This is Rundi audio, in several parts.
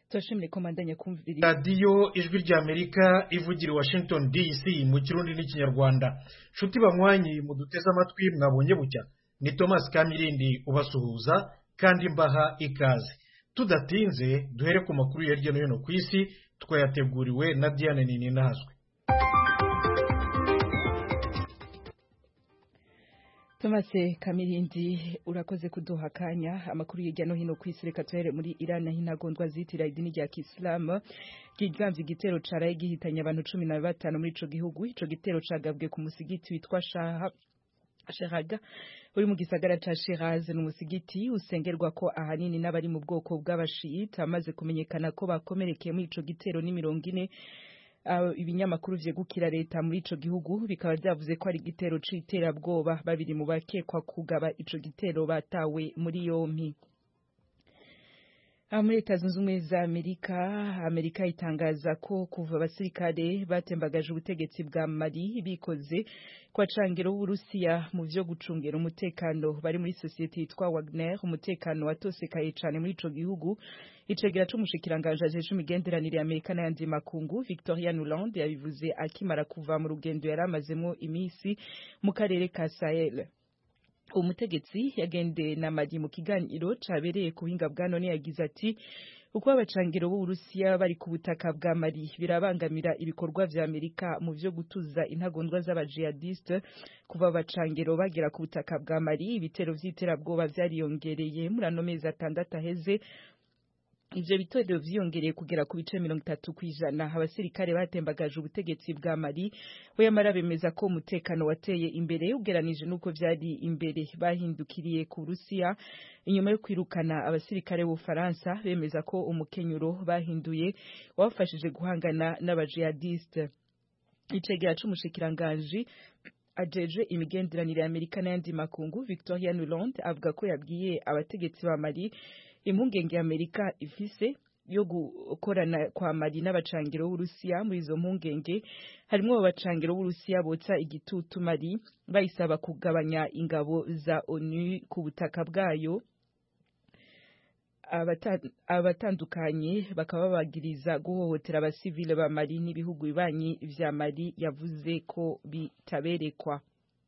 turashimire ko mandanya kumvira radiyo ijwi ry'amerika ivugira i washington dc mu kirundi n'ikinyarwanda nshuti banywanyi muduteze amatwi mwabonye bucya ni thomas kamirindi ubasuhuza kandi mbaha ikaze tudatinze duhere ku makuru ya hirya no hino ku isi twayateguriwe na diane nini nazwe Thomas Kamirindi urakoze kuduha akanya amakuru hirya no hino ku isi reka tuhere muri Iran aho intagondwa zitira idini rya Kisilamu ryigambye igitero caraye gihitanye abantu cumi na batanu muri ico gihugu ico gitero cagabwe ku musigiti witwa Shaha Sheraga uri mu gisagara ca Shiraz ni umusigiti usengerwa ko ahanini n'abari mu bwoko bw'abashiyita amaze kumenyekana ko bakomerekeye muri ico gitero ni mirongo ine ibinyamakuru vyegukira leta muri ico gihugu bikaba vyavuze ko ari igitero c'iterabwoba babiri mu bakekwa kugaba ico gitero batawe muri yompi muri leta zunze ubumwe za amerika amerika itangaza ko kuva abasirikare batembagaje ubutegetsi bwa mali bikoze kwa cangiro w'uburusiya mu vyo gucungera umutekano bari muri sosiyete yitwa wagner umutekano watosekaye cane muri ico gihugu icegera c'umushikiranganje ajejwe imigenderanire ya amerika n'ayandi makungu victoria nuland yabivuze akimara kuva mu rugendo yari amazemwo imisi mu karere ka sahel umutegetsi yagendeye na magi mu kiganiro cabereye ku buhinga bwa none yagize ati uko abacangiro b'uburusiya bari ku butaka bwa mali birabangamira ibikorwa vya amerika mu vyo gutuza intagondwa z'abajihadiste kuva abacangiro bagera ku butaka bwa mali ibitero vy'iterabwoba vyariyongereye muri ano mezi atandatu aheze ivyo bitero vyiyongereye kugera ku bice mirongo itatu kw'ijana abasirikare batembagaje ubutegetsi bwa mali yamara bemeza ko umutekano wateye imbere ugeranije n'uko vyari imbere bahindukiriye ku burusiya inyuma yo kwirukana abasirikare b'ubufaransa bemeza ko umukenyuro bahinduye wabafashije guhangana n'abajihadiste icegera c'umushikiranganji ajejwe imigenderanire ya amerika n'ayandi makungu victoria nuland avuga ko yabwiye abategetsi ba mali impungenge y'amerika ifise yo gukorana kwa mali n'abacangiro b'urusiya muri izo mpungenge harimwo abacangiro b'urusiya botsa igitutu mali bayisaba kugabanya ingabo za onu ku butaka bwayo abatandukanye bakaba babagiriza guhohotera abasivile ba mali n'ibihugu bibanyi vya mali yavuze ko bitaberekwa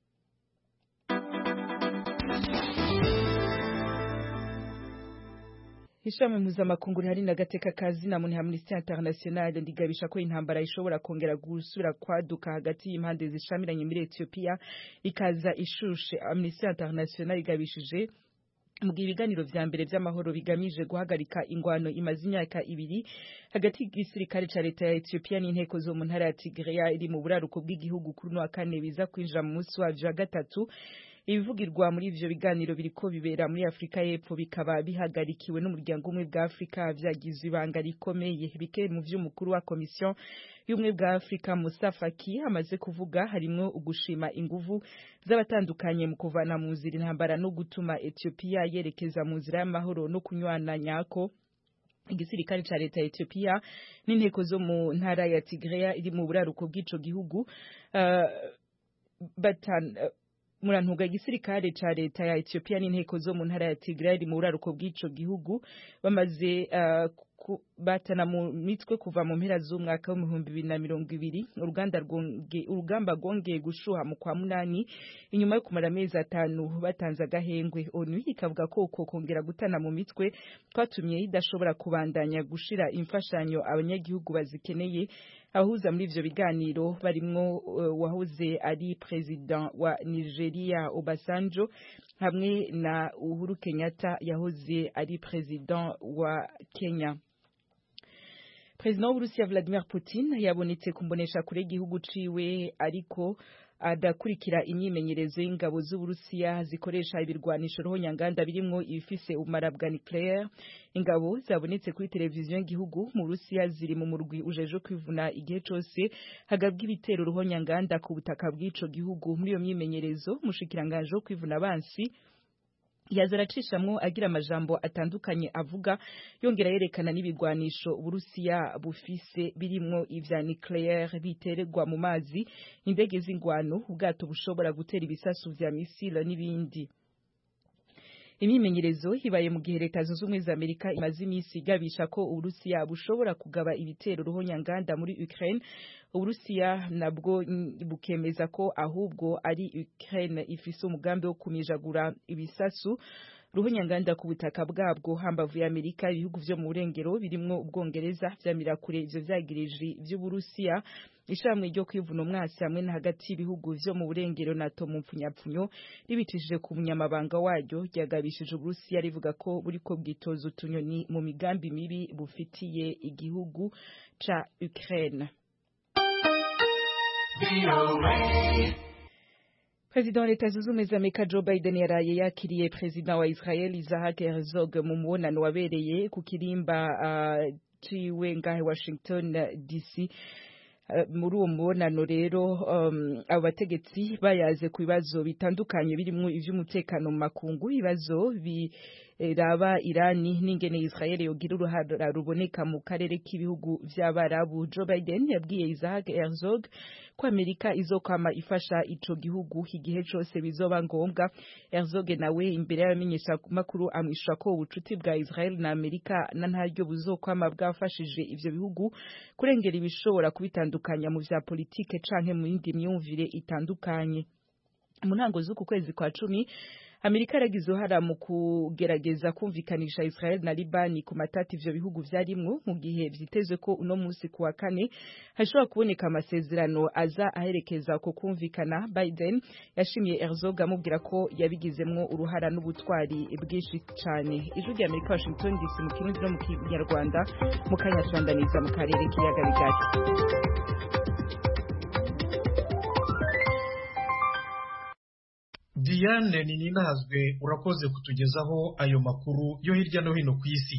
ishami mpuzamakungu rihari n'agateka ka zina muntu ya Amnesty International ndigabisha ko intambara ishobora kongera gusubira kwaduka hagati y'impande zishamiranye muri Ethiopia ikaza ishushe Amnesty International igabishije mu gihe ibiganiro vya mbere vy'amahoro bigamije guhagarika ingwano imaze imyaka ibiri hagati y'igisirikare ca leta ya Ethiopia n'inteko zo mu ntara ya Tigray iri mu buraruko bw'igihugu kuri no wa kane biza kwinjira mu munsi wavyo wa gatatu ibivugirwa muri ivyo biganiro biriko bibera muri Afrika y'Epfo bikaba bihagarikiwe n'umuryango umwe bwa Afrika vyagizwe ibanga rikomeye bike mu vy'umukuru wa komisiyo y'umwe bwa Afrika Musa Faki amaze kuvuga harimwo ugushima inguvu z'abatandukanye mu kuvana mu nzira intambara no gutuma Ethiopia yerekeza mu nzira y'amahoro no kunywana nyako igisirikare ca leta ya Ethiopia n'inteko zo mu ntara ya Tigray iri mu buraruko bw'ico gihugu uh, batan uh, murantuga igisirikare ca leta ya Ethiopia n'inteko zo mu ntara ya Tigray mu buraruko bw'ico gihugu bamaze uh, batana mu mitwe kuva mu mpera z'umwaka w'ibihumbi bibiri na mirongo ibiri urugamba rwongeye gushuha mu kwa munani inyuma yo kumara amezi atanu batanze agahengwe onu ikavuga ko uko kongera gutana mu mitwe kwatumye idashobora kubandanya gushira imfashanyo abanyagihugu bazikeneye abahuza muri ivyo biganiro barimwo uh, wahoze ari president wa Nigeria Obasanjo hamwe na Uhuru Kenyatta yahoze ari president wa Kenya President w'Uburusiya Vladimir Putin yabonetse kumbonesha kure igihugu ciwe ariko adakurikira imyimenyerezo y'ingabo z'Uburusiya zikoresha ibirwanisho roho nyanganda birimwo ibifise ubumara bwa nucleaire ingabo zabonetse kuri televiziyo y'igihugu mu Burusiya ziri mu murwi ujeje kwivuna igihe cose hagabwa ibitero roho nyanganda ku butaka bw'ico gihugu muri iyo myimenyerezo mushikiranganje wo kwivuna abansi yaza aracishamwo agira amajambo atandukanye avuga yongera yerekana n'ibigwanisho Uburusiya bufise birimwo ivya nucleaire bitererwa mu mazi indege z'ingwano ubwato bushobora gutera ibisasu vya misile n'ibindi imyimenyerezo ibaye mu gihe leta zunze ubumwe za amerika imaze iminsi igabisha ko uburusiya bushobora kugaba ibitero ruhonyanganda muri ukraine uburusiya nabwo bukemeza ko ahubwo ari ukraine ifise umugambi wo kumijagura ibisasu ruhonyanganda ku butaka bwabwo hambavu ya Amerika ibihugu vyo mu burengero birimwo ubwongereza vyamira kure ivyo vyagirije vy'uburusiya ishamwe ryo kwivuna umwasi hamwe na hagati y'ibihugu vyo mu burengero nato mu mpfunyapfunyo ribitishije ku munyamabanga waryo ryagabishije uburusiya rivuga ko buriko bwitoza utunyoni mu migambi mibi bufitiye igihugu ca Ukraine President wa leta zunze ubumwe za Amerika Joe Biden yaraye yakiriye President wa Israel Isaac Herzog mu mubonano wabereye ku kirimba uh, ciwe ngahe Washington DC muri uwo mubonano rero um, abo bategetsi bayaze ku bibazo bitandukanye birimwo ivy'umutekano mu makungu ibibazo biraba Irani n'ingene Israel yogira uruhara ruboneka mu karere k'ibihugu vy'abarabu Joe Biden yabwiye Isaac Herzog ko Amerika izokwama ifasha ico gihugu igihe cose bizoba ngombwa Herzog nawe imbere y'abamenyesha makuru amwishura ko ubucuti bwa Israel na Amerika na ntaryo buzokwama bwafashije ivyo bihugu kurengera ibishobora kubitandukanya mu vya politike canke mu yindi myumvire itandukanye mu ntango z'uku kwezi kwa cumi Amerika yaragize uruhara mu kugerageza kumvikanisha Israel na Libani ku matati ivyo bihugu vyarimwo mu gihe vyitezwe ko uno musi ku wa kane hashobora kuboneka amasezerano aza aherekeza ku kumvikana Biden yashimiye Herzog amubwira ko yabigizemwo uruhara n'ubutwari bwinshi cane ijwi rya Amerika Washington DC mu kirundi no mu kinyarwanda mu kanya turandaniza mu karere k'iyaga bigari Diane Nininazwe urakoze kutugezaho ayo makuru yo hirya no hino ku isi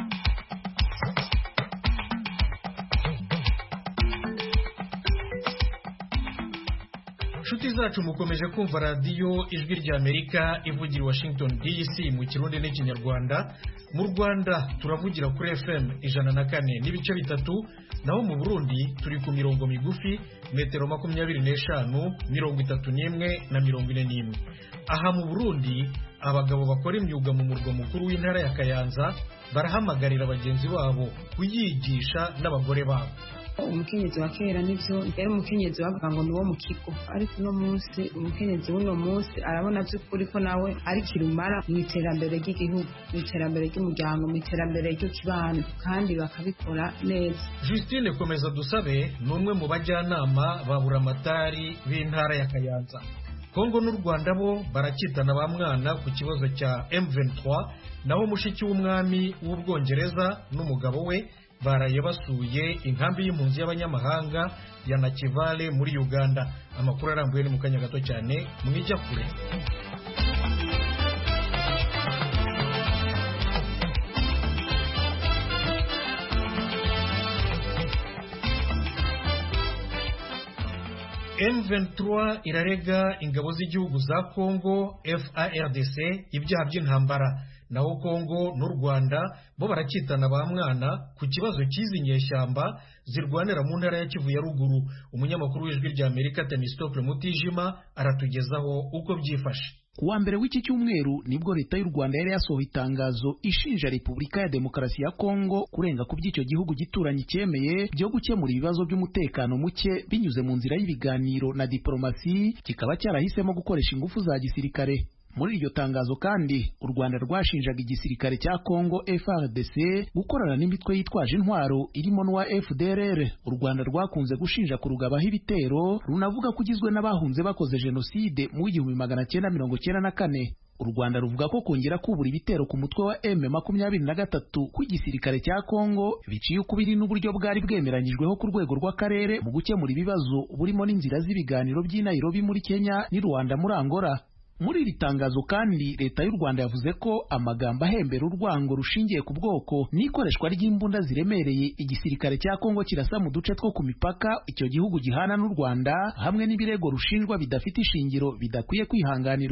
inshuti zacu mukomeje kumva radiyo ijwi rya amerika ivugira washington dc mu kirundi n'ikinyarwanda mu rwanda turavugira kuri fm ijana na kane n'ibice bitatu naho mu burundi turi ku mirongo migufi metero makumyabiri n'eshanu mirongo itatu n'imwe na mirongo ine n'imwe aha mu burundi abagabo bakora imyuga mu murwa mukuru w'intara ya kayanza barahamagarira bagenzi babo kuyigisha n'abagore babo umukenyezi wa kera nivyo yari umukenyezi bavuga ngo ni wo mu kigo ariko uno munsi umukenyezi w'uno munsi arabona by'ukuri ko nawe ari kirumara mu iterambere ry'igihugu mu iterambere ry'umuryango mu iterambere ry'ikibano kandi bakabikora neza Justine komeza dusabe ni umwe mu bajyanama ba buramatari b'intara ya kayanza kongo n'u rwanda bo barakitana ba mwana ku kibazo cya M23 naho mushiki w'umwami w'ubwongereza n'umugabo we baraye basuye inkambi y'impunzi y'abanyamahanga ya nakivale muri uganda amakuru arambuye ni mu kanya gato cyane mwijya kure M23 irarega ingabo z'igihugu za Kongo FARDC ibyaha by'intambara naho Kongo n'u Rwanda bo barakitana ba mwana ku kibazo cy'izi nyeshyamba zirwanira mu ntara ya Kivu ya ruguru umunyamakuru w'ijwi rya Amerika Temistokle Mutijima aratugezaho uko byifashe kuwa mbere w'iki cyumweru nibwo leta y'u Rwanda yari yasohoye itangazo ishinja Repubulika ya Demokarasi ya Kongo kurenga ku by'icyo gihugu gituranye cyemeye byo gukemura ibibazo by'umutekano muke binyuze mu nzira y'ibiganiro na diplomasi kikaba cyarahisemo gukoresha ingufu za gisirikare muri iryo tangazo kandi u Rwanda rwashinjaga igisirikare cya Kongo FARDC gukorana n'imitwe yitwaje intwaro irimo n'uwa FDLR u Rwanda rwakunze gushinja kurugabaho ibitero runavuga ko ugizwe n'abahunze bakoze jenoside mu w'igihumbi magana cyenda mirongo cyenda na kane u Rwanda ruvuga ko kongera kubura ibitero ku mutwe wa M makumyabiri na gatatu kw'igisirikare cya Kongo biciye ukubiri n'uburyo bwari bwemeranyijweho ku rwego rw'akarere mu gukemura ibibazo burimo n'inzira z'ibiganiro by'i Nairobi muri Kenya n'i Rwanda muri Angola muri iri tangazo kandi leta y'u Rwanda yavuze ko amagambo ahembera urwango rushingiye ku bwoko n'ikoreshwa ry'imbunda ziremereye igisirikare cya Kongo kirasa mu duce two ku mipaka icyo gihugu gihana n'u Rwanda hamwe n'ibirego rushinjwa bidafite ishingiro bidakwiye kwihanganirwa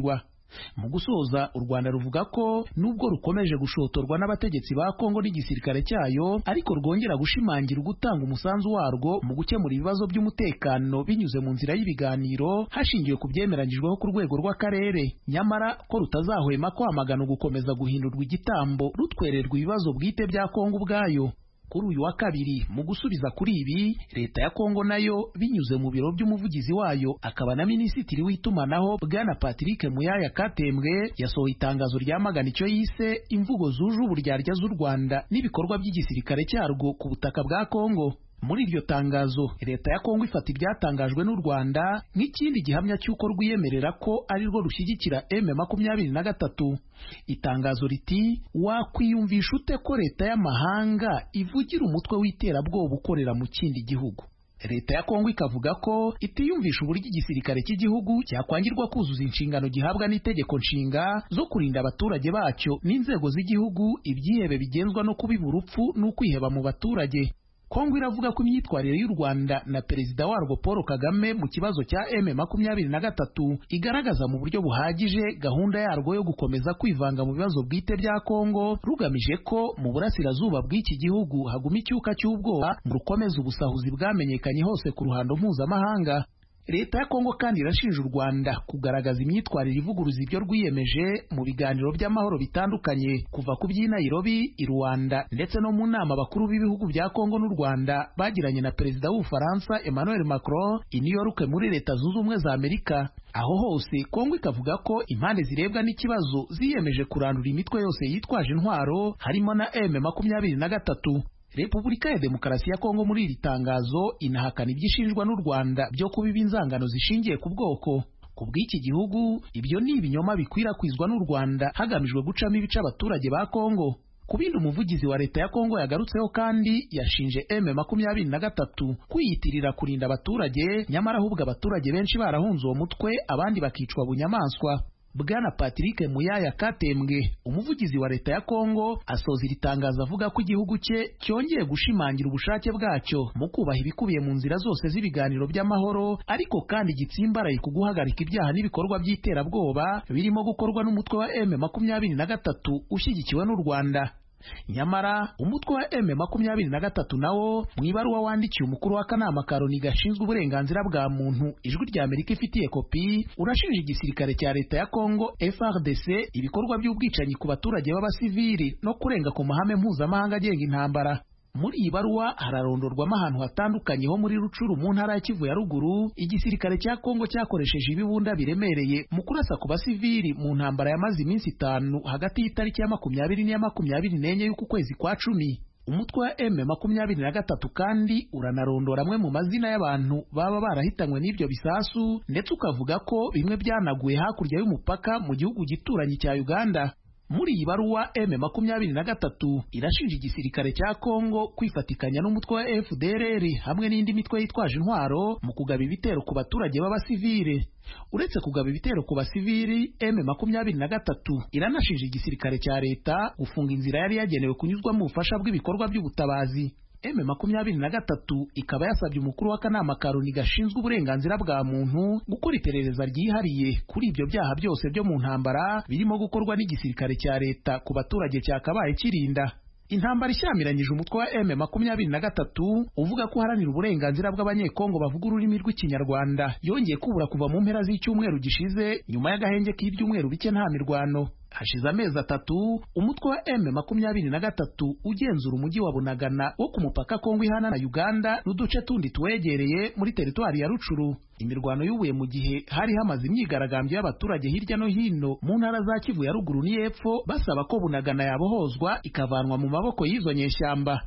mu gusoza u rwanda ruvuga ko nubwo rukomeje gushotorwa n'abategetsi ba kongo n'igisirikare cyayo ariko rwongera gushimangira gutanga umusanzu warwo mu gukemura ibibazo by'umutekano binyuze mu nzira y'ibiganiro hashingiwe ku byemeranyijweho ku rwego rw'akarere nyamara ko rutazahwema kwamagana gukomeza guhindurwa igitambo rutwererwa ibibazo bwite bya kongo ubwayo kuri uyu wa kabiri mu gusubiza kuri ibi leta ya kongo nayo binyuze mu biro by'umuvugizi wayo akaba na minisitiri w'itumanaho bwana patrick muyaya katembwe yasohoye itangazo ryamagana icyo yise imvugo zuje uburyarya z'u rwanda n'ibikorwa by'igisirikare cyarwo ku butaka bwa kongo muri iryo tangazo leta ya kongo ifata ibyatangajwe n'u rwanda nk'ikindi gihamya cy'uko rwiyemerera ko ari rwo rushyigikira m makumyabiri na gatatu itangazo riti wakwiyumvisha ute ko leta y'amahanga ivugira umutwe w'iterabwoba ukorera mu kindi gihugu leta ya kongo ikavuga ko itiyumvisha uburyo igisirikare cy'igihugu cyakwangirwa kuzuza inshingano gihabwa n'itegeko nshinga zo kurinda abaturage bacyo n'inzego z'igihugu ibyihebe bigenzwa no kubiba urupfu n'ukwiheba mu baturage kongo iravuga ko imyitwarire y'u rwanda na perezida warwo paul kagame mu kibazo cya m makumyabiri na gatatu igaragaza mu buryo buhagije gahunda yarwo yo gukomeza kwivanga mu bibazo bwite bya kongo rugamije ko mu burasirazuba bw'iki gihugu haguma icyuka cy'ubwoba mu rukomeza ubusahuzi bwamenyekanye hose ku ruhando mpuzamahanga leta ya kongo kandi irashinja u rwanda kugaragaza imyitwarire ivuguruza ibyo rwiyemeje mu biganiro by'amahoro bitandukanye kuva ku by'i nairobi i rwanda ndetse no mu nama bakuru b'ibihugu bya kongo n'u rwanda bagiranye na perezida w'ubufaransa emmanuel macron i new york muri leta zunze ubumwe za amerika aho hose kongo ikavuga ko impande zirebwa n'ikibazo ziyemeje kurandura imitwe yose yitwaje intwaro harimo na m makumyabiri na gatatu repubulika ya demokarasi ya kongo muri iri tangazo inahakana ibyo ishinjwa n'u rwanda byo kubiba inzangano zishingiye ku bwoko ku bw'iki gihugu ibyo ni ibinyoma bikwirakwizwa n'u rwanda hagamijwe gucamo ibice abaturage ba kongo ku bindi umuvugizi wa leta ya kongo yagarutseho kandi yashinje m makumyabiri na gatatu kwiyitirira kurinda abaturage nyamara ahubwo abaturage benshi barahunze uwo mutwe abandi bakicwa bunyamaswa bwana patrick muyaya katembwe umuvugizi wa leta ya kongo asoza iri tangazo avuga ko igihugu cye cyongeye gushimangira ubushake bwacyo mu kubaha ibikubiye mu nzira zose z'ibiganiro by'amahoro ariko kandi gitsimbaraye ku guhagarika ibyaha n'ibikorwa by'iterabwoba birimo gukorwa n'umutwe wa m makumyabiri na gatatu ushyigikiwe n'u rwanda nyamara umutwe wa m makumyabiri na gatatu nawo mu ibaruwa wandikiye umukuru w'akanama ka loni gashinzwe uburenganzira bwa muntu ijwi rya amerika ifitiye kopi urashinja igisirikare cya leta ya kongo frdc ibikorwa by'ubwicanyi ku baturage b'abasivili no kurenga ku mahame mpuzamahanga agenga intambara muri iyi baruwa hararondorwamo ahantu hatandukanye ho muri rucuru mu ntara ya kivu ya ruguru igisirikare cya kongo cyakoresheje ibibunda biremereye mu kurasa ku basivili mu ntambara yamaze iminsi itanu hagati y'itariki ya makumyabiri n'iya makumyabiri n'enye y'uku kwezi kwa cumi umutwe wa m makumyabiri na gatatu kandi uranarondora amwe mu mazina y'abantu baba barahitanywe n'ibyo bisasu ndetse ukavuga ko bimwe byanaguye hakurya y'umupaka mu gihugu gituranyi cya uganda muri iyi baruwa m makumyabiri na gatatu irashinja igisirikare cya kongo kwifatikanya n'umutwe wa fdrr hamwe n'indi mitwe yitwaje intwaro mu kugaba ibitero ku baturage b'abasivile uretse kugaba ibitero ku basivili m makumyabiri na gatatu iranashinja igisirikare cya leta gufunga inzira yari yagenewe kunyuzwamo ubufasha bw'ibikorwa by'ubutabazi m makumyabiri na gatatu ikaba yasabye umukuru w'akanama ka loni gashinzwe uburenganzira bwa muntu gukora iperereza ryihariye kuri ibyo byaha byose byo mu ntambara birimo gukorwa n'igisirikare cya leta ku baturage cyakabaye kirinda intambara ishyamiranyije umutwe wa m makumyabiri na gatatu uvuga ko uharanira uburenganzira bw'abanyekongo bavuga ururimi rw'ikinyarwanda yongeye kubura kuva mu mpera z'icyumweru gishize nyuma y'agahenge k'ibyumweru bike nta mirwano hashize amezi atatu umutwe wa m makumyabiri na gatatu ugenzura umujyi wa bunagana wo ku mupaka kongo ihana na uganda n'uduce tundi tuwegereye muri teritwari ya rucuru imirwano y'ubuye mu gihe hari hamaze imyigaragambyo y'abaturage hirya no hino mu ntara za kivu ya ruguru n'iyepfo basaba ko bunagana yabohozwa ikavanwa mu maboko y'izo nyeshyamba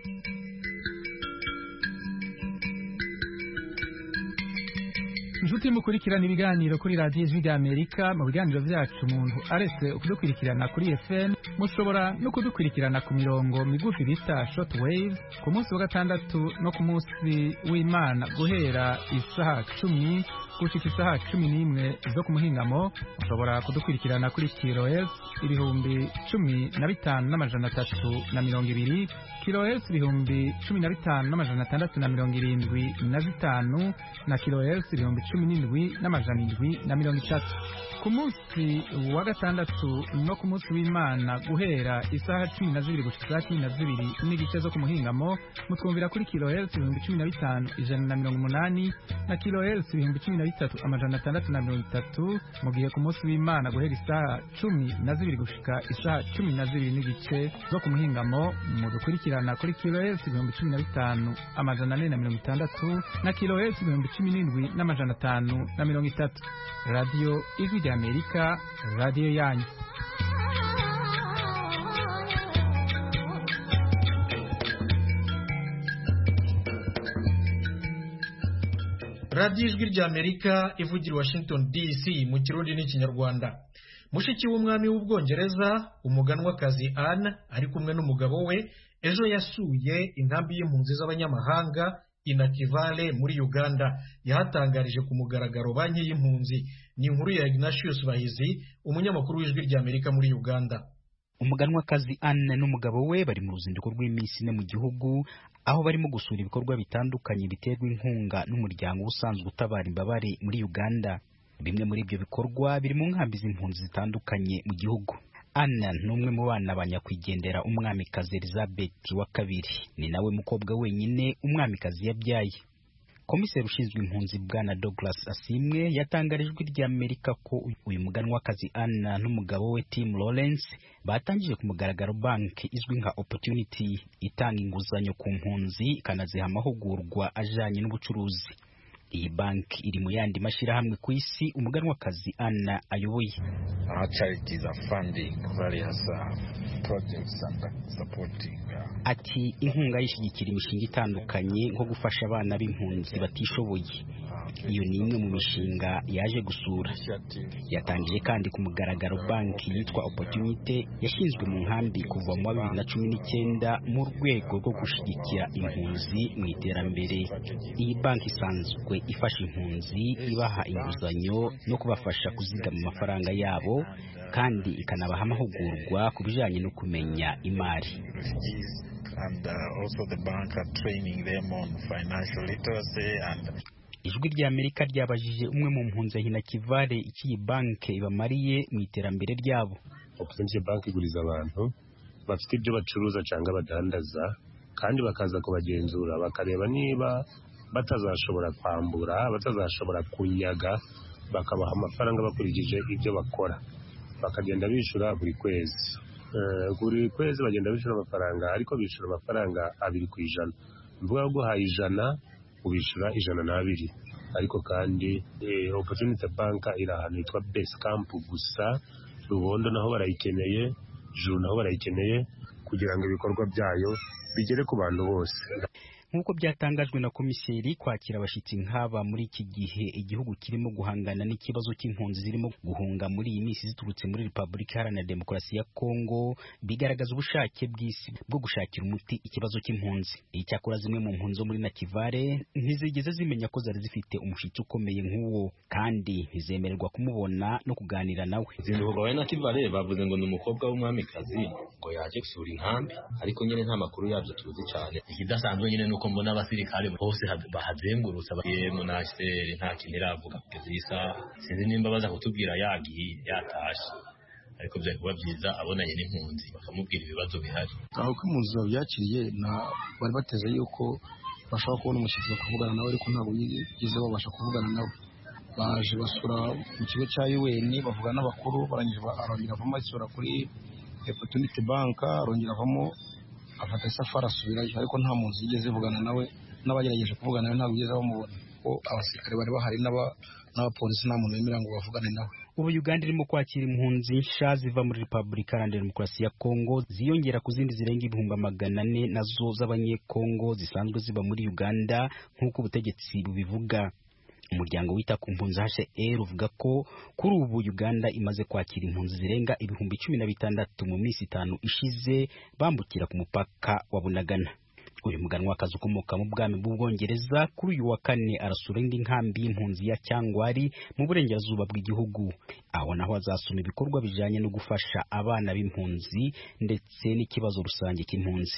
inshuti mukurikirana ibiganiro kuri radiyo ijwi ry'amerika mu biganiro byacu umuntu aretse kudukurikirana kuri fm mushobora no kudukurikirana ku mirongo migufi bita short wave ku munsi wa gatandatu no ku munsi w'imana guhera isaha cumi gushika isaha cumi n'imwe zo ku muhingamo mushobora kudukurikirana kuri kilohertz ibihumbi cumi na bitanu n'amajana atatu na mirongo ibiri kilohertz ibihumbi cumi na bitanu n'amajana atandatu na mirongo irindwi na zitanu na kilohertz ibihumbi cumi cumi n'indwi n'amajana indwi na mirongo itatu ku munsi wa gatandatu no ku munsi w'imana guhera isaha cumi na zibiri gushika isaha cumi na zibiri n'igice zo ku muhingamo mutwumvira kuri kilohertz ibihumbi cumi na bitanu ijana na mirongo umunani na kilohertz ibihumbi cumi na bitatu amajana atandatu na mirongo itatu mu gihe ku munsi w'imana guhera isaha cumi na zibiri gushika isaha cumi na zibiri n'igice zo ku muhingamo mudukurikirana kuri kilohertz ibihumbi cumi na bitanu amajana ane na mirongo itandatu na kilohertz ibihumbi cumi n'indwi n'amajana atanu na mirongo itatu radiyo ijwi rya amerika radiyo yanyu radiyo ijwi rya amerika ivugira washington dc mu kirundi n'ikinyarwanda mushiki w'umwami w'ubwongereza umuganwakazi anne ari kumwe n'umugabo we ejo yasuye inkambi y'impunzi z'abanyamahanga inakivale muri uganda yahatangarije ku mugaragaro banki y'impunzi ni inkuru ya ignatius bahizi umunyamakuru w'ijwi rya amerika muri uganda umuganwakazi anne n'umugabo we bari mu ruzinduko rw'iminsi ine mu gihugu aho barimo gusura ibikorwa bitandukanye biterwa inkunga n'umuryango usanzwe utabara imbabare muri uganda bimwe muri ibyo bikorwa biri mu nkambi z'impunzi zitandukanye mu gihugu Anna ni umwe mu bana ba nyakwigendera umwamikazi Elizabeth wa kabiri ni nawe mukobwa wenyine umwamikazi yabyaye komiseri ushinzwe impunzi bwana Douglas Asimwe yatangarijwe rya Amerika ko uyu muganwakazi Anna n'umugabo we Tim Lawrence batangije ku mugaragaro banki izwi nka Opportunity itanga inguzanyo ku mpunzi ikanaziha amahugurwa ajanye n'ubucuruzi iyi banki iri mu yandi mashyirahamwe ku isi umuganwakazi Anna ayoboye Our charities are funding various uh, projects and supporting uh, ati inkunga yishyigikira imishinga itandukanye nko gufasha abana b'impunzi batishoboye iyo ni imwe mu mishinga yaje gusura yatangije kandi ku mugaragaro banki yitwa Opportunity yashinzwe mu nkambi kuva mu wa bibiri na cumi n'icyenda mu rwego rwo gushyigikira impunzi mu iterambere iyi banki isanzwe ifasha impunzi ibaha inguzanyo no kubafasha kuzigama amafaranga yabo kandi ikanabaha amahugurwa ku bijyanye no kumenya imari and uh, also the bank are training them on financial literacy and ijwi rya amerika ryabajije umwe mu mpunzi hina kivale iki iyi banki ibamariye mu iterambere ryabo opportunity bank iguriza abantu bafite ibyo bacuruza cyangwa badandaza kandi bakaza kubagenzura bakareba niba batazashobora kwambura batazashobora kunyaga bakabaha amafaranga bakurikije ibyo bakora bakagenda bishyura buri kwezi buri kwezi bagenda bishyura amafaranga ariko bishyura amafaranga abiri ku ijana mvuga ngo guhaye ijana ubishyura ijana n'abiri ariko kandi opportunity bank iri ahantu hitwa base camp gusa rubondo naho barayikeneye juru naho barayikeneye kugira ngo ibikorwa byayo bigere ku bantu bose nk'uko byatangajwe na komiseri kwakira abashyitsi nk'aba muri iki gihe igihugu kirimo guhangana n'ikibazo cy'impunzi zirimo guhunga muri iyi minsi ziturutse muri repubulika iharanira demokarasi ya kongo bigaragaza ubushake bw'isi bwo gushakira umuti ikibazo cy'impunzi icyakora zimwe mu mpunzi zo muri nakivare ntizigeze zimenya ko zari zifite umushyitsi ukomeye nk'uwo kandi ntizemererwa kumubona no kuganira nawe izinduka wa nakivare bavuze ngo ni umukobwa w'umwamikazi ngo yaje gusura inkambi ariko nyine nta makuru yabyo tuzi cyane ikidasanzwe nyine nuko mbona abasirikare bose bahazengurutse yemu na HCR nta kintu iravuga kugeza iyi saha sinzi nimba baza kutubwira yagiye yatashe ariko byari kuba byiza abonanye n'impunzi bakamubwira ibibazo bihari aho ko impunzi babyakiriye bari bateze yuko bashobora kubona umushyitsi bakavugana nawe ariko ntabwo bigeze babasha kuvugana nawe baje basura mu kigo cya UN bavugana n'abakuru barangije arongera avamo asura kuri Opportunity Bank arongera avamo afata isafari asubirayo ariko nta muntu yigeze ivugana nawe n'abagerageje kuvugana nawe ntabwo bigeze bamubona ko abasirikare bari bahari n'abapolisi nta muntu wemerera ngo bavugane nawe ubu uganda irimo kwakira impunzi nsha ziva muri repubulika iharanira demokarasi ya kongo ziyongera ku zindi zirenga ibihumbi magana ane nazo z'abanyekongo zisanzwe ziba muri uganda nk'uko ubutegetsi bubivuga umuryango wita ku mpunzi HCR uvuga ko kuri ubu Uganda imaze kwakira impunzi zirenga ibihumbi cumi na bitandatu mu minsi itanu ishize bambukira ku mupaka wa Bunagana uyu muganwakazi ukomoka mu bwami bw'ubwongereza kuri uyu wa kane arasura indi nkambi y'impunzi ya cyangwari mu burengerazuba bw'igihugu aho naho azasoma ibikorwa bijanye no gufasha abana b'impunzi ndetse n'ikibazo rusange cy'impunzi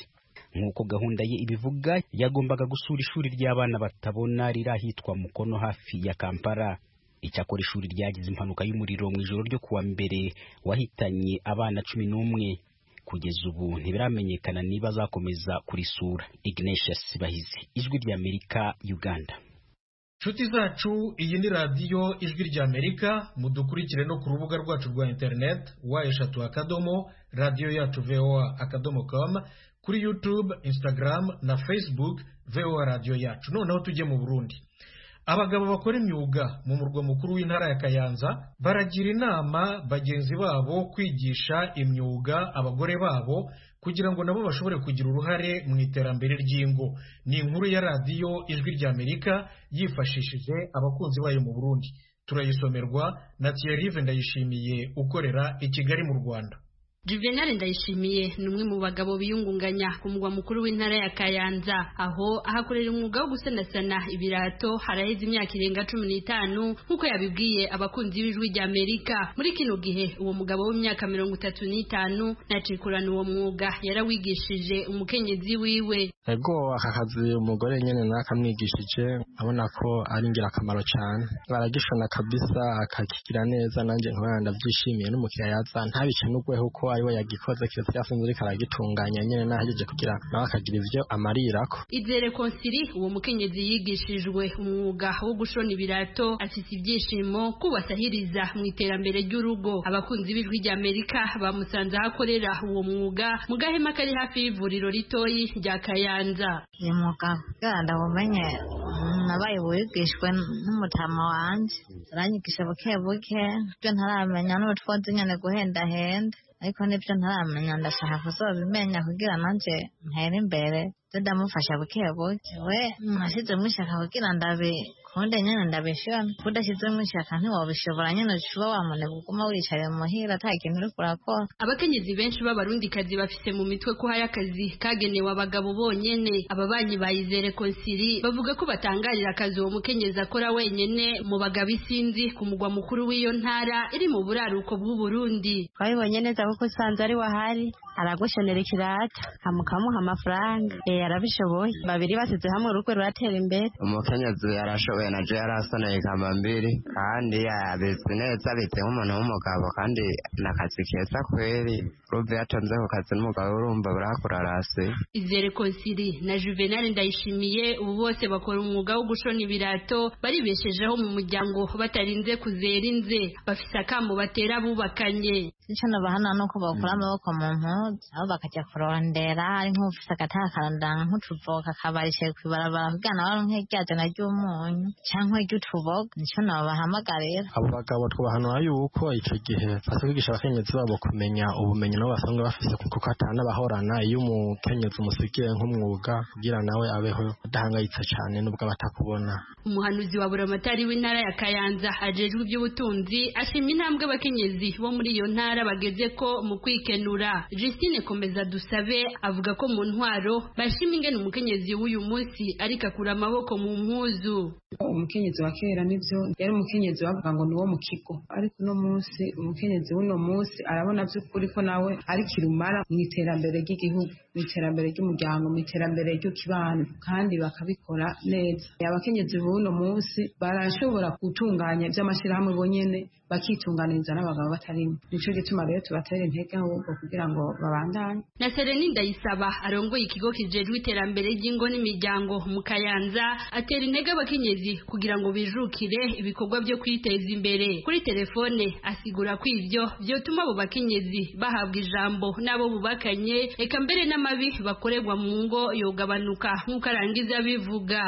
nk'uko gahunda ye ibivuga yagombaga gusura ishuri ry'abana batabona riri ahitwa mukono hafi ya kampala icyakora ishuri ryagize impanuka y'umuriro mu ijoro ryo kuwa mbere wahitanye abana cumi n'umwe kugeza ubu ntibiramenyekana niba azakomeza kurisura ignatius bahizi ijwi ry'amerika uganda nshuti zacu iyi ni radiyo ijwi ry'amerika mudukurikire no ku rubuga rwacu rwa interineti wa eshatu akadomo radiyo yacu voa akadomo com kuri youtube instagram na facebook voa radiyo yacu noneho tujye mu burundi abagabo bakora imyuga mu murwa mukuru w'intara ya kayanza baragira inama bagenzi babo kwigisha imyuga abagore babo kugira ngo nabo bashobore kugira uruhare mu iterambere ry'ingo ni inkuru ya radiyo ijwi ry'amerika yifashishije abakunzi bayo mu burundi turayisomerwa na thierry ndayishimiye ukorera i kigali mu rwanda Juvenal Ndayishimiye ni umwe mu bagabo biyungunganya ku mugwa mukuru w'intara ya Kayanza aho ahakorera umwuga wo gusanasana ibirato haraheze imyaka irenga cumi n'itanu nk'uko yabibwiye abakunzi b'ijwi rya Amerika muri kino gihe uwo mugabo w'imyaka mirongo itatu n'itanu nacikurana uwo mwuga yarawigishije umukenyezi wiwe ego aka kazi umugore nyene nawe akamwigishije abona ko ari ingirakamaro cyane baragishona kabisa akakigira neza nanjye nkaba ndabyishimiye n'umukiriya yaza ntabice n'ugweho uko ariwe yagikoze kiyosi yafunze ariko aragitunganya nyene nahejeje kugira nawe akagira ivyo amarirako Izere Konsiri uwo mukenyezi yigishijwe umwuga wo gushona ibirato afise ibyishimo kubasahiriza mu iterambere ry'urugo abakunzi b'ijwi rya Amerika bamusanze aho akorera uwo mwuga mu gahema kari hafi y'ivuriro ritoyi rya Kayanza uyu mwuga kugira ndawumenye nabaye wigishwe n'umutama wanje aranyigisha buke buke ibyo ntaramenya n'ubutwozi nyene guhendahenda ariko nibyo ntaramenya ndashaka kuzobimenya kugira nanje ntere imbere byo ndamufasha buke buke we mwashizemo ishaka kugira ndabi kunde nyene ndabishona kudashizemo ishaka ntiwobishobora nyene ucuba wamunebwa uguma wicaye muhira ata kintu uriko urakora abakenyezi benshi b'abarundikazi bafise mu mitwe ko hari akazi kagenewe abagabo bonyene ababanyi bayizere konsiri bavuga ko batangarira akazi uwo mukenyezi akora wenyene mu bagabo isinzi ku mugwa mukuru w'iyo ntara iri mu buraruko bw'uburundi twabibonye neza kuko usanze ari wahari aragushonera ikirata kamukamuha amafaranga eh arabishoboye babiri basize hamwe urugo ruratera imbere umukenyezi yarashoboye naje yarasoneye kamambiri kandi yabizi neza abitse nk'umuntu w'umugabo kandi n'akazi keza kweri ruve yatonze ku kazi n'umugabo urumva burakurarase Izere Konsiri na Juvenal Ndayishimiye ubu bose bakora umwuga wo gushona ibirato baribeshejeho mu muryango batarinze kuzera inze bafise akamo batera abubakanye icyo nabahana ni uko bakura amaboko mu mpuzu aho bakajya kurondera ari nk'ufise agataka karondanga nk'utuvoka akabarishe kw'ibarabara kugira nawe aronke rya jana ry'umunyu canke ry'utuboga nico nabahamagarira abo bagabo twabahanura yuko ico gihe fase kwigisha abakenyezi babo kumenya ubumenyi nabo basanzwe bafise kuko atanabahorana iyo umukenyezi umusigiye nk'umwuga kugira nawe abeho adahangayitse cane nubwo abatakubona umuhanuzi wa buramatari w'intara ya Kayanza ajejwe iby'ubutunzi ashima intambwe abakenyezi bo muri iyo ntara bageze ko mu kwikenura Justine Komeza dusabe avuga ko mu ntwaro bashima ingene umukenyezi w'uyu munsi ariko akura amaboko mu mpuzu umukenyezi wa kera nivyo yari umukenyezi bavuga ngo niwo mu kigo ariko uno munsi umukenyezi w'uno munsi arabona by'ukuri ko nawe ari kirumara mu iterambere ry'igihugu mu iterambere ry'umuryango mu iterambere ry'ukibano kandi bakabikora neza abakenyezi b'uno munsi barashobora gutunganya iby'amashyirahamwe bonyene bakitunganiriza n'abagabo batarimo nico gituma rero tubatera intege ahubwo kugira ngo babandanye na Sereni Ndayisaba arongoye ikigo kijejwe iterambere ry'ingo n'imiryango mu Kayanza atera intege abakenyezi kugira ngo bijukire ibikorwa byo kwiteza imbere kuri telefone asigura ko ivyo vyotuma abo bakenyezi bahabwa ijambo n'abo bubakanye eka mbere n'amabi bakorerwa mu ngo yogabanuka nk'uko arangiza bivuga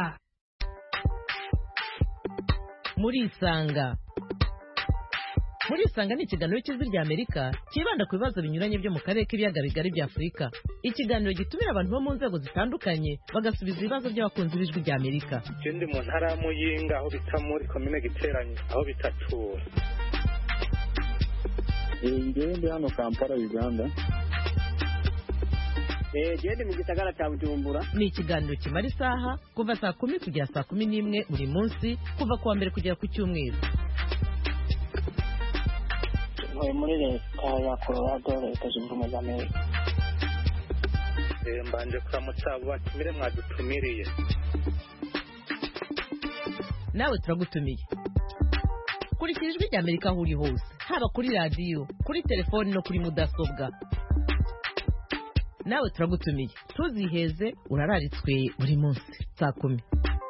murisanga murisanga ni ikiganiro cy'ijwi rya amerika cyibanda ku bibazo binyuranye byo mu karere k'ibiyaga bigari bya afurika ikiganiro gitumira abantu bo mu nzego zitandukanye bagasubiza ibibazo by'abakunzi b'ijwi rya amerika je ndi mu ntara ya muyinga aho bita muri komine giteranye aho bitatura ngewe ndi hano kampala uganda gende mu gisagara cya bujumbura ni ikiganiro kimara isaha kuva saa kumi kugera saa kumi n'imwe buri munsi kuva ku wa mbere kugera ku cyumweru ntuye muri leta ya colorado leta zunze ubumwe za amerika Eh, mbanje kuramutsa abo batumire mwadutumiriye nawe turagutumiye kurikira ijwi rya amerika aho uri hose haba kuri radiyo kuri telefoni no kuri mudasobwa nawe turagutumiye ntuziheze urararitswe buri munsi saa kumi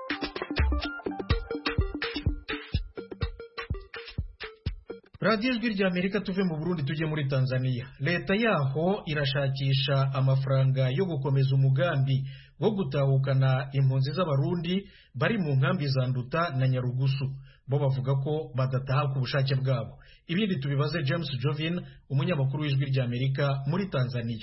radiyo ijwi rya amerika tuve mu burundi tujye muri tanzania leta yaho irashakisha amafaranga yo gukomeza umugambi wo gutahukana impunzi z'abarundi bari mu nkambi za nduta na nyarugusu bo bavuga ko badataha ku bushake bwabo ibindi tubibaze james jovin umunyamakuru w'ijwi rya amerika muri tanzania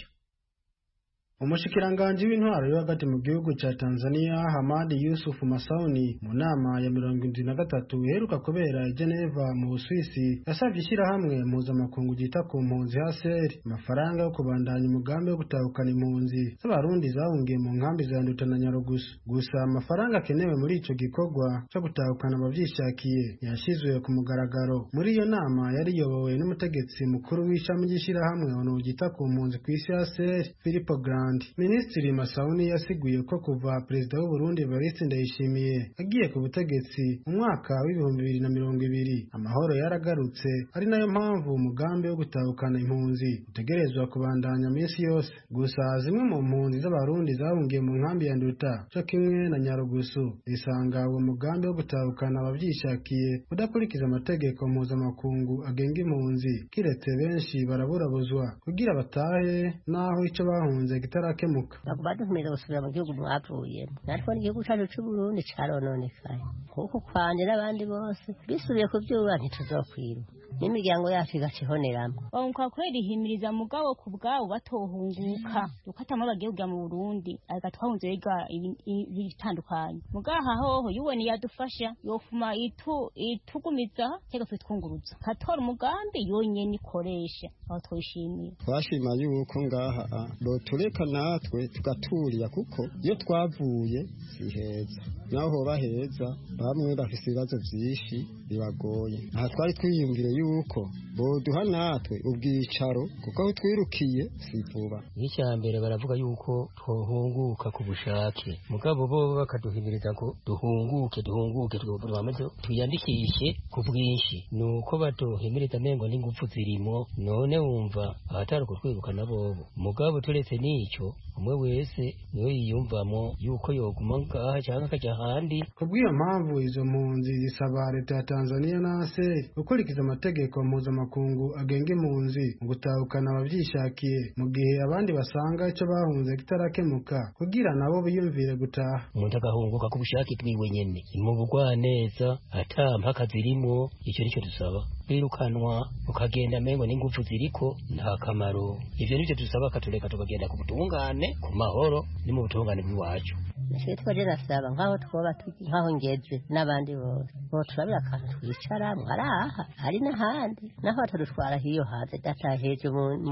umushikiranganji w'intwaro yo hagati mu gihugu ca Tanzania Hamad Yusuf Masauni mu nama ya mirongo indwi na gatatu iheruka kubera i Geneva mu Buswisi yasavye ishirahamwe mpuzamakungu ryita ku mpunzi HCR amafaranga yo kubandanya umugambi wo gutahukana impunzi z'abarundi zahungiye mu nkambi za Nduta na Nyarugusu gusa amafaranga akenewe muri ico gikorwa co gutahukana abavyishakiye yashizwe ku mugaragaro muri iyo nama yari iyobowe n'umutegetsi mukuru w'ishami ry'ishirahamwe onu ryita ku mpunzi kw'isi HCR Filippo Grandi Minisitiri Masauni yasiguye ko kuva Perezida w'u Burundi Evariste Ndayishimiye agiye ku butegetsi mu mwaka w'ibihumbi bibiri na mirongo ibiri amahoro yaragarutse ari nayo mpamvu umugambi wo gutahukana impunzi utegerezwa kubandanya minsi yose gusa zimwe mu mpunzi z'abarundi zahungiye mu nkambi ya Nduta co kimwe na Nyarugusu zisanga uwo mugambi wo gutahukana abavyishakiye udakurikiza amategeko mpuzamakungu agenga impunzi kiretse benshi baraburabuzwa kugira batahe naho ico bahunze kitarakemuka baguma duhumiriza gusubira mu gihugu mwavuyemo natwe n'igihugu cacu c'uburundi carononekaye kuko kwanje n'abandi bose bisubiye ku vyuba ntituzokwiruka n'imiryango yacu igaca ihoneramwo kwa kweli himiriza mugabo ku bwabo batohunguka dukatamo bagiye kujya mu Burundi ariko twahunze biga ibitandukanye mugaha hoho yuweni yadufasha yofuma itu itugumiza cyangwa twitwunguruza katora umugambi yonyene ikoresha aho twishimiye twashima yuko ngaha botureka natwe tugaturira kuko iyo twavuye si heza naho hoba heza bamwe bafise ibibazo vyinshi bibagoye aha twari twiyumvire yuko boduha natwe ubwicaro kuko aho twirukiye si vuba icya mbere baravuga yuko twohunguka ku bushake mugabo bo bakaduhimiriza ngo duhunguke duhunguke twamaze tuyandikishe ku bwinshi nuko baduhimiriza mengo n'ingufu zirimo none wumva ahatari kutwirukana bobo mugabo turetse n'icyo umwe wese niyo yiyumvamo yuko yoguma ngaha cyangwa akajya ahandi kubw'iyo mpamvu izo mpunzi zisaba leta ya Tanzania na ASER gukurikiza amategeko mpuzamakungu agenga impunzi mu gutahukana abavyishakiye mu gihe abandi basanga ico bahunze kitarakemuka kugira nabo biyumvire gutaha umuntu agahunguka ku bushake bwiwe nyene mu bugwaneza ata mpaka zirimo icyo nicyo dusaba birukanwa ukagenda mengo n'ingufu ziriko nta kamaro ivyo nivyo dusaba katureka tukagenda ku butungane ku mahoro ni mu butungane bw'iwacu nashwe twaje nasaba nk'aho twoba nk'aho ngeze n'abandi bose bo turabira akantu twicara mwaraha hari n'ahandi naho batadutwara hiyo hanze dataheje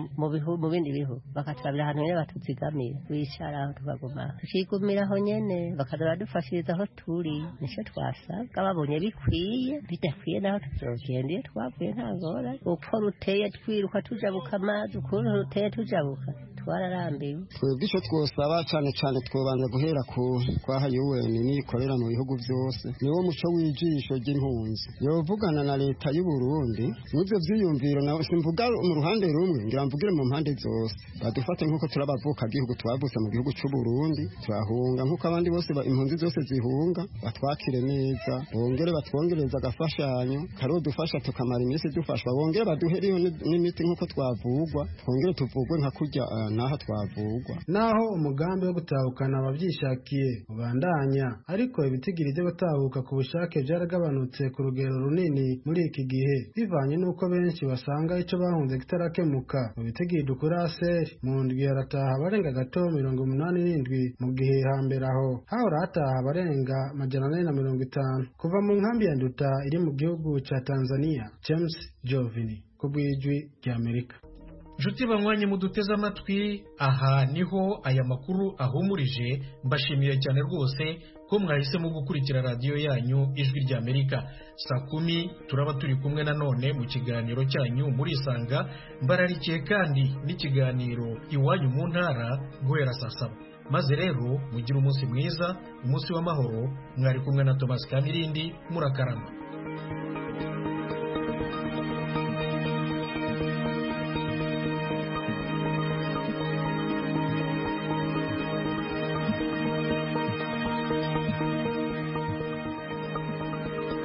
mu bindi bihugu bakaturabira ahantu nyene batuzigamira twicara aho tukaguma tukigumira aho nyene bakaza baradufashiriza aho turi nico twasabwa babonye bikwiye bidakwiye naho tuzogenda iyo twavuye nta ngora uko ruteye twiruka tujabuka amazi ukuntu ruteye tujabuka twararambiwe twebwe icyo twosaba cyane cyane twobanza guhera ku kwaha yuweni nikorera mu bihugu byose niwo muco w'ijisho ry'impunzi yovugana na leta y'u Burundi n'ibyo byiyumviro nawe simvuga mu ruhande rumwe ngira mvugire mu mpande zose badufate nk'uko turabavuka gihugu twavutse mu gihugu cy'u Burundi turahunga nk'uko abandi bose impunzi zose zihunga batwakire neza bongere batwongereza agafashanyo kariho dufasha tukamara iminsi dufashwa bongere baduheriho n'imiti nk'uko twavugwa twongere tuvugwe nka kurya naho twavugwa naho umugambi wo gutahukana abavyishakiye ubandanya ariko ibitigiri by'abatahuka ku bushake byaragabanutse ku rugero runini muri iki gihe bivanye n'uko benshi basanga ico bahunze kitarakemuka mu bitigiri dukura aseri mu ndwi harataha abarenga gato mirongo umunani n'indwi mu gihe hambere aho hahora hataha abarenga majana ane na mirongo itanu kuva mu nkambi ya nduta iri mu gihugu ca tanzania james jovini ku bw'ijwi ry'amerika nshuti banywanyi muduteze amatwi aha niho aya makuru ahumurije mbashimiye cyane rwose ko ko mwahisemo gukurikira radiyo yanyu ijwi rya amerika saa kumi turaba turi kumwe nanone mu kiganiro cyanyu murisanga mbararikiye kandi n'ikiganiro iwanyu mu ntara guhera saa saba maze rero mugire umunsi mwiza umunsi w'amahoro mwari kumwe na tomasi kamirindi murakarama